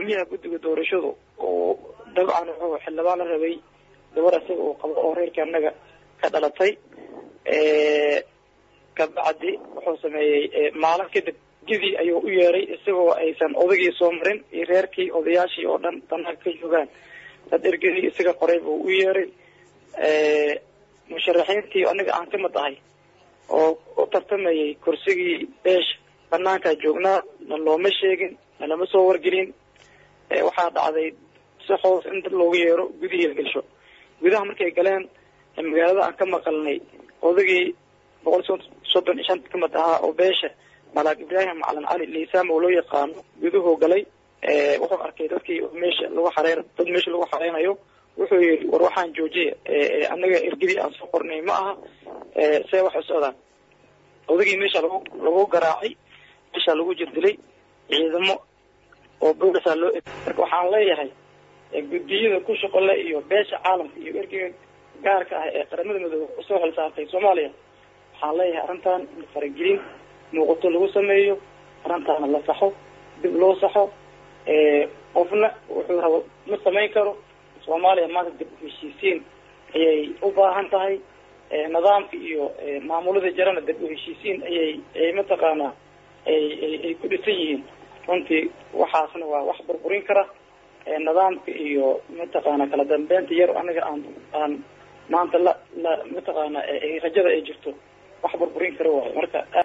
gudoomiyaha guddiga doorashadu oo dabcan wuxuu xildhibaan la rabay gabar isaga uu qabo oo reerka annaga ka dhalatay kabacdi wuxuu sameeyey maalin kadib gidii ayuu u yeeray isagoo aysan odagii soo marin iyo reerkii odayaashii oo dhan banaanka ka joogaan dad ergadii isaga qoray buu u yeeray musharaxiintii aniga aan ka mid ahay oo u tartamayay kursigii beesha banaankaa joognaa na looma sheegin na lama soo wargelin waxaa dhacday si hoos in dad loogu yeero gudihii la gelsho gudaha markay galeen magaalada aan ka maqalnay odagii boqol soddon iyo shanta ka mid ahaa oo beesha malaag ibraahim macalin cali liisam oo loo yaqaano guduhuu galay wuxuu arkay dadkii meesha lagu xareyn dad meesha lagu xareynayo wuxuu yidhi war waxaan joojiya annaga ergadii aan soo qornay ma aha see wax u socdaan odagii meesha lagu lagu garaacay meesha lagu jirdilay ciidamo oo boolisaa loo eg marka waxaan leeyahay guddiyada ku shaqole iyo beesha caalamka iyo ergiga gaarka ah ee qaramada midoobe usoo xilsaartay soomaaliya waxaan leeyahay arrintan in faragelin muuqato lagu sameeyo arrintaana la saxo dib loo saxo qofna wuxuu rabo ma samayn karo soomaaliya maanta dib u heshiisiin ayay u baahan tahay nidaamka iyo maamulada jarana dib u heshiisiin ayay ay mataqaanaa ay ay ku dhisan yihiin runtii waxaasna waa wax burburin kara nidaamka iyo mataqaana kala dambeynta yar aniga aan aan maanta la la mataqaana rajada ay jirto wax burburin kara waayo marka